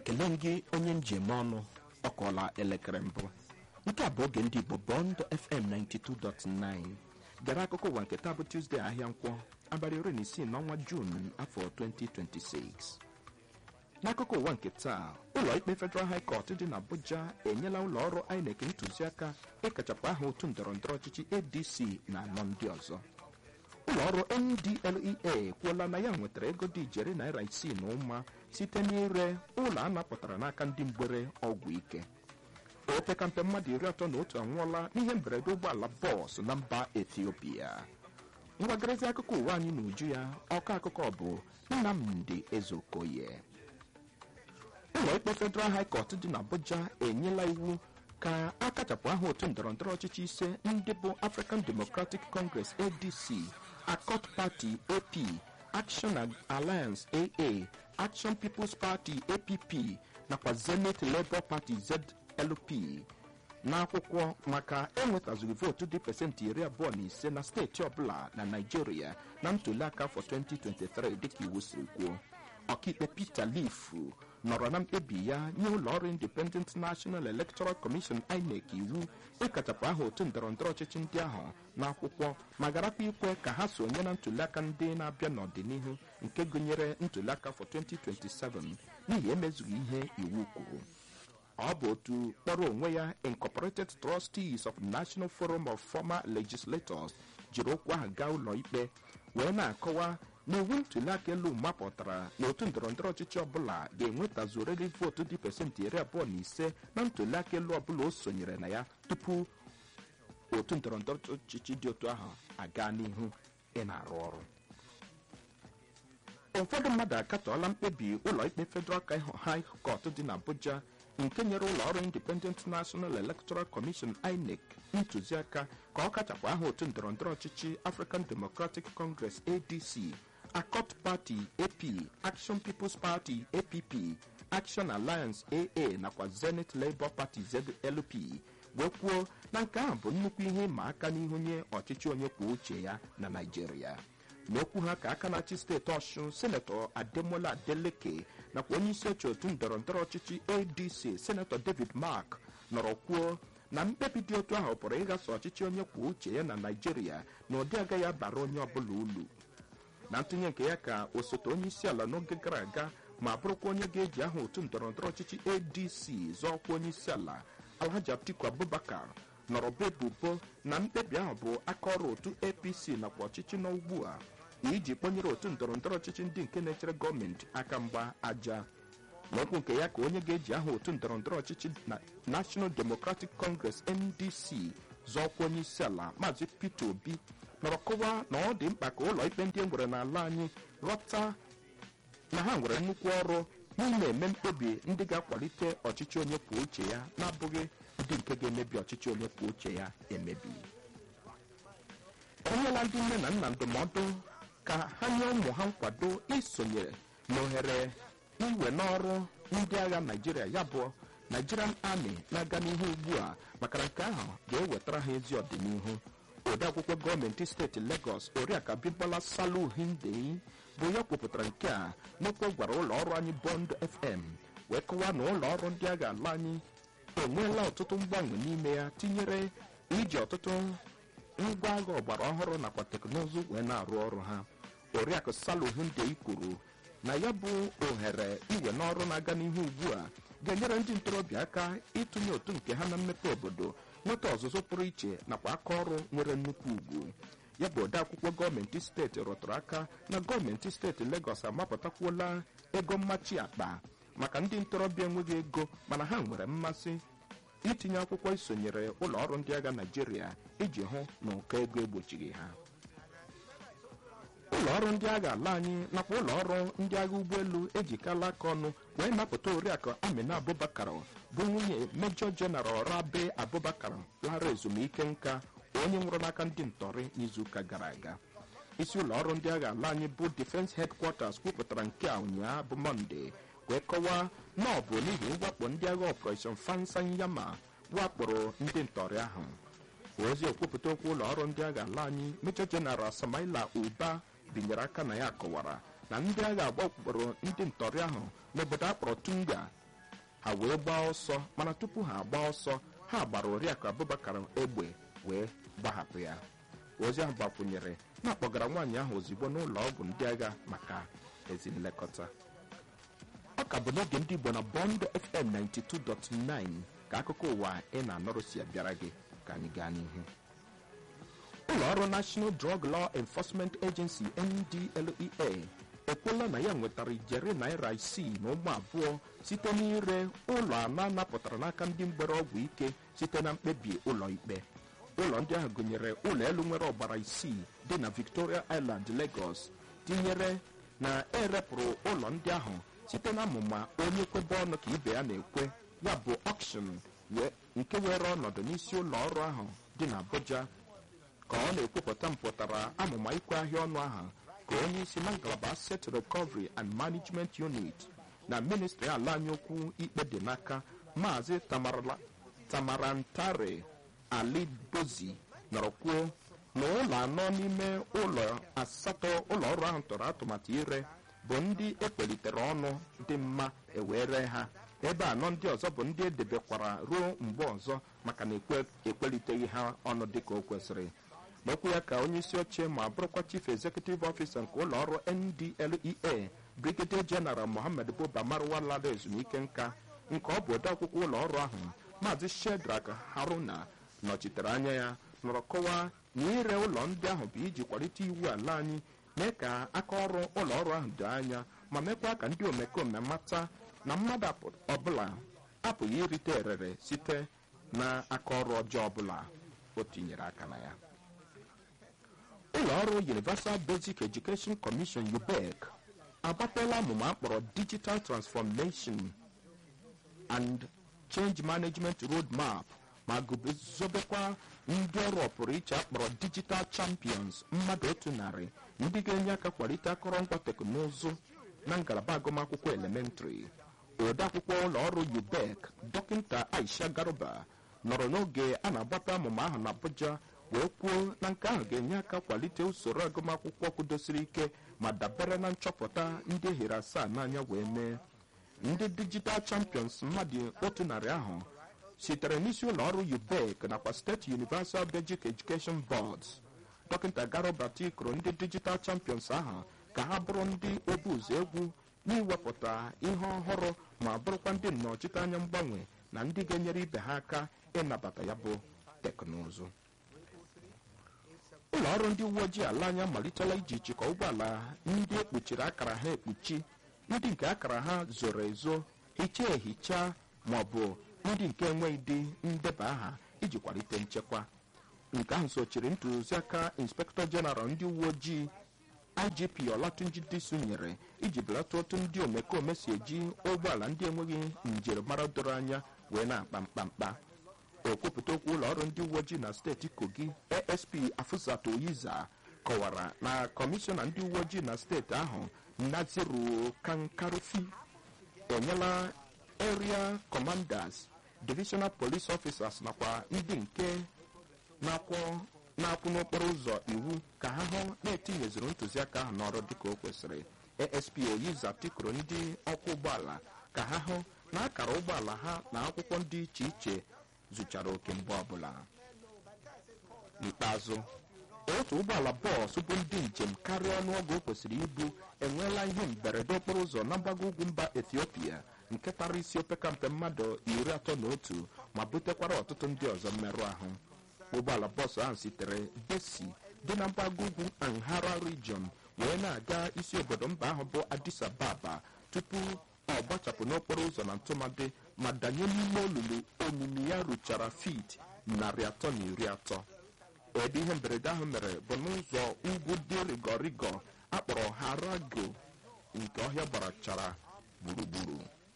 ekele m gị onye njem ọnụ ọ kọọla elekere mbụ nke a bụ oge ndị igbo bọnd fm 92.9 bịara akụkọ ụwa nke taa bụ tuzdee ahịa nkwọ abalị iri na isii n'ọnwa juun afọ 2026 n'akụkọ ụwa nke taa ụlọ ikpe federal high court dị n'abuja enyela ụlọ ọrụ inec ntụziaka ịkachapụ aha otu ndọrọndọrọ ọchịchị adc na anọ ndị ọzọ ụlọ ọrụ ndlea kwuola na ya nwetara ego dị ijeri naira isii na ụma site n'ire ụlọ a napụtara n'aka ndị mgbere ọgwụ ike opekampe mmadụ iri atọ na otu anwụọla n'ihe mberede ụgbọala bọọsụ na mba etiopia ngwagarịzi akụkọ ụwa anyị n'uju ya ọkọ akụkọ bụ nnamdi ezeokoye ụlọ ikpe federal high court dị n'abuja enyela iwu ka a kachapụ aha otu ndọrọndọrọ ọchịchị ise ndị bụ african democratic congress adc accord party ap action alliance aa action people's party app nakwa zenith labour party zlp n'akwụkwọ maka enwetazughị vootu dị pasentị iri abụọ na ise na steeti ọbụla na naijiria na ntụliaka afọ 2023 dịka iwu siri kwuo ọkaikpe peter leaf nọrọ na mkpebi ya nye ụlọ ọrụ independent national electoral commission inec iwu ịkachapụ aha otu ndọrọndọrọ ọchịchị ndị ahụ n'akwụkwọ ma garakwa ikwe ka ha sonye na ntụliaka ndị na-abịa n'ọdịnihu nke gụnyere ntụliaka afọ 2027 n'ihi emezughị ihe iwu kwuru ọ bụ otu kpọrọ onwe ya incorporated trustees of national forum of former legislators jiri okwu ahụ gaa ụlọ ikpe wee na-akọwa na iwu ntụliaka elu mapụtara na otu ndọrọndọrọ ọchịchị ọbụla ga-enwetazurịrị vootu dị pasentị iri abụọ na ise na ntụliaka elu ọbụla o sonyere na ya tupu otu ndọrọndọrọ ọchịchị dị otu ahụ aga n'ihu ị na-arụ ọrụ ụfọdụ mmadụ akatọọla mkpebi ụlọ ikpe federal high court dị n'abuja nke nyere ụlọ ọrụ independent national electoral commission inec ntụziaka ka ọ kachapụ aha otu ndọrọndọrọ ọchịchị african democratic congress adc accord party ap action people's party app action alliance aa nakwa zenith labour party zlp wee kwuo na nke ahụ bụ nnukwu ihe ịma aka n'ihu nye ọchịchị onye kwuo uche ya na naijiria n'okwu ha ka aka na-achị steeti ọshụn senetọ ademola adeleke nakwa onye isi oche otu ndọrọndọrọ ọchịchị adc senetọ david mark nọrọ kwuo na mkpebi dị otu ahụ pụrụ ịghasa ọchịchị onye kwuo uche ya na naijiria na ụdị agaghị abara onye ọbụla ulu na ntụnye nke ya ka osote onye isi ala n'oge gara aga ma bụrụkwa onye ga-eji aha otu ndọrọndọrọ ọchịchị adc zọọkwa onye isi ala alhaji atiku abubakar nọrọ bụ ebubo na mkpebi ahụ bụ aka ọrụ otu apc nakwa ọchịchị nọ ugbu a iji kpọnyere otu ndọrọndọrọ ọchịchị ndị nke na-echere gọọmenti aka mgba aja n'okwu nke ya ka onye ga-eji aha otu ndọrọndọrọ ọchịchị na national democratic congress ndc zọọkwa onye isi ala maazị peter obi nọrọ kọwaa na ọ dị mkpa ka ụlọ ikpe ndị e nwere n'ala anyị ghọta na ha nwere nnukwu ọrụ n'ime eme mkpebi ndị ga-akwalite ọchịchị onye kwuo uche ya na-abụghị ndị nke ga-emebi ọchịchị onye kwuo uche ya emebi enyela ndị nne na nna ndụmọdụ ka ha nye ụmụ ha nkwado isonyere n'ohere iwe n'ọrụ ndị agha naijiria ya bụ nigerian army na-aga n'ihu ugbu a maka na nke ahụ ga-ewetara ha ezi ọdịnihu odeakwụkwọ gọọmenti steeti legọs oriakụ abimbola salu hindei bụ ya kwupụtara nke a n'okwu gwara ụlọ ọrụ anyị bond fm wee kọwaa na ụlọ ọrụ ndị agha ala anyị enweela ọtụtụ mgbanwe n'ime ya tinyere iji ọtụtụ ngwa agha ọgbara ọhụrụ nakwa teknụzụ wee na-arụ ọrụ ha oriakụ saluhundei kwuru na ya bụ ohere iwe n'ọrụ na-aga n'ihu ugbu a ga-enyere ndị ntorobịa aka ịtụnye otu nke ha na mmepe obodo nweta ọzụzụ pụrụ iche nakwa aka ọrụ nwere nnukwu ugwu ya bụ odeakwụkwọ gọọmenti steeti rụtụrụ aka na gọọmenti steeti legọs amapụtakwuola ego mmachi akpa maka ndị ntorobịa enweghị ego mana ha nwere mmasị itinye akwụkwọ isonyere ụlọ ọrụ ndị agha naijiria iji hụ na ụkọ ego egbochighị ha ụlọ ọrụ ndị agha ala anyị nakwa ụlọ ọrụ ndị agha ụgbọelu ejikala aka ọnụ wee napụta oriakụ amina abubakar bụ nwunye mejọ jeneral rabe abubakar lara ezumike nka onye nwụrụ n'aka ndị ntọrị n'izuụka gara aga isi ụlọ ọrụ ndị agha ala anyị bụ defense headquarters kwupụtara nke a ụnyaahụ bụ mọnde wee kọwaa na ọ bụ n'ihi mwakpo ndị agha operation fansanyama wakporo ndị ntọrị ahụ ozi okwupụta okwu ụlọ ọrụ ndị agha ala anyị mejọ jeneral samaila uba binyere aka na ya kọwara na ndị agha agbakporo ndị ntọrị ahụ n'obodo akpọrọ tunga ha wee gbaa ọsọ mana tupu ha gbaa ọsọ ha gbara oriakụ abubakar egbe wee gbahapụ ya ozi ahụ gbakwunyere na-akpọgara nwaanyị ahụ ozugbo n'ụlọ ọgwụ ndị agha maka ezi nlekọta ọ ka bụ n'oge ndị igbo na bọnd fm 92.9 ka akụkọ ụwa ị na-anọrụ si abịara gị ka anyị gaa n'ihu ụlọ ọrụ national drug law enforcement agency ndlea ekwuola na ya nwetara ijeri naira isii na ụmụ abụọ site n'ire ụlọ anọ anapụtara n'aka ndị mgbere ọgwụ ike site na mkpebi ụlọ ikpe ụlọ ndị ahụ gụnyere ụlọ elu nwere ọgbara isii dị na victoria island lagos tinyere na erepụrụ ụlọ ndị ahụ site na amụma onye kwebe ọnụ ka ibe ya na-ekwe ya bụ auction nke were ọnọdụ n'isi ụlọ ọrụ ahụ dị na abuja ka ọ na-ekwupụta mpụtara amụma ikwe ahịa ọnụ ahụ ka onye isi na ngalaba asset recovery and management unit na ministri ala anyị okwu ikpe dị n'aka maazị tamarantare ali bozi nọrọ kwuo na ụlọ anọ n'ime ụlọ asatọ ụlọ ọrụ ahụ tọrọ atụmatụ ire bụ ndị ekpelitere ọnụ dị mma ewere ha ebe anọ ndị ọzọ bụ ndị edebekwara ruo mgbe ọzọ maka na ekpeliteghị ha ọnụ dịka o kwesịrị n'okwu ya ka onye isi oche ma bụrụkwa chief executive officer nke ụlọ ọrụ ndlea brigadier general mohammed buba marwa lara ezumike nka nke ọ bụ odeakwụkwọ ụlọ ọrụ ahụ maazị shedrak haruna nọchitere anya ya nọrọ kọwaa na ire ụlọ ndị ahụ bụ iji kwalite iwu ala anyị mee ka aka ọrụ ụlọ ọrụ ahụ doo anya ma mekwa ka ndị omekome mata na mmadụ ọbụla apụghị irite erere site na aka ọrụ ọjọọ ọbụla o tinyere aka na ya ụlọ ọrụ universal basic education commission ubec agbapela amụma akpọrọ digital transformation and change management roadmap ma guzobekwa ndị ọrụ ọpụrụ iche akpọrọ digital champions mmadụ otu narị ndị ga-enye aka kwalite akụrụngwa teknụzụ na ngalaba agụmakwụkwọ elementrị odeakwụkwọ ụlọ ọrụ ubec dọkịta aisha garuba nọrọ n'oge a na-agbata amụma ahụ na abuja wee kwuo na nke ahụ ga-enye aka kwalite usoro agụmakwụkwọ kwudosiri ike ma dabere na nchọpụta ndị ehere asaa n'anya wee mee ndị digital champions mmadụ otu narị ahụ sitere n'isi ụlọ ọrụ ubec nakwa steeti universal basic education boards dọkịta garoba tikuru ndị digital champions ahụ ka ha bụrụ ndị obu ụzọ egwu n'iwepụta ihe ọhụrụ ma bụrụkwa ndị nnọchiteanya mgbanwe na ndị ga-enyere ibe ha aka ịnabata ya bụ teknụzụ ụlọ ọrụ ndị uwe ojii ala anyị amalitela iji chịkọ ụgbọala ndị ekpuchiri akara ha ekpuchi ndị nke akara ha zoro ezo hichaa ehicha ma ọ bụ ndị nke enweghị dị ndeba aha iji kwalite nchekwa nke ahụ sochiri ntụziaka inspektọ jeneral ndị uwe ojii igp olatunji disu nyere iji belata otu ndị omekome si eji ụgbọala ndị enweghị njirimara doro anya wee na-akpa mkpamkpa okwupụta okwu ụlọ ọrụ ndị uwe ojii na steeti kogi asp afụzat oyiza kọwara na kọmishọna ndị uwe ojii na steeti ahụ naziru kankarufi enyela area commanders divisional police officers nakwa ndị nke na-akwụ n'okporo ụzọ iwu ka ha hụ na-etinyezuru ntụziaka ahụ n'ọrụ dịka o kwesịrị asp oyiza tikuru ndị ọkwọ ụgbọala ka ha hụ na akara ụgbọala ha na akwụkwọ dị iche iche zụchara oke mgbe ọbụla n'ikpeazụ otu ụgbọala bọọsụ bụ ndị njem karịa ọnụọgụ o kwesịrị ibu enweela ihe mberede okporo ụzọ na mgbago ugwu mba ethiopia nke tara isi opekampe mmadụ iri atọ na otu ma butekwara ọtụtụ ndị ọzọ mmerụ ahụ ụgbọala bọọsụ ahụ sitere besi dị na mgbago ugwu anhara region wee na-aga isi obodo mba ahụ bụ addis ababa tupu ọ gbachapụ n'okporo ụzọ na ntụmadị ma danye n'ime olulu omimi ya ruchara fit narị atọ na iri atọ ebe ihe mberede ahụ mere bụ n'ụzọ ugwu dị rigọrigọ akpọrọ harago nke ọhịa gbarachara gburugburu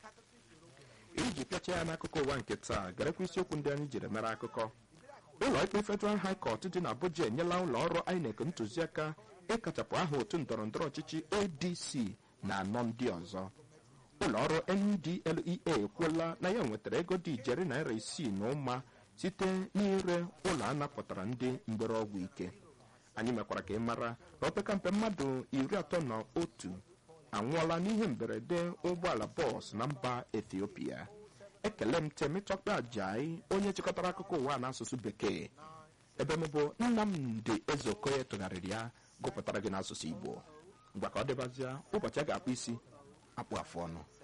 iji pịacha ya n'akụkọ ụwa nke taa garekwa isiokwu ndị anyị jiri mere akụkọ ụlọ ikpe federal high court dị na abuja enyela ụlọ ọrụ inec ntụziaka ịkachapụ aha otu ndọrọndọrọ ọchịchị adc na anọ ndị ọzọ ụlọ ọrụ ndlea ekwuola na ya nwetara ego dị ijeri naira isii na ụma site n'ire ụlọ a napụtara ndị mgbere ọgwụ ike anyị mekwara ka ị mara na opekampe mmadụ iri atọ na otu anwụọla n'ihe mberede ụgbọala bọọsụ na mba ethiopia ekele m temitọkpe ajai onye chịkọtara akụkọ ụwa n'asụsụ bekee ebe m bụ nnamdị ezeokoye tụgharịrị ya gụpụtara gị n'asụsụ igbo ngwa ka ọ dịbazịa ụbọchị a ga-akpụ isi akpụ afụ ọnụ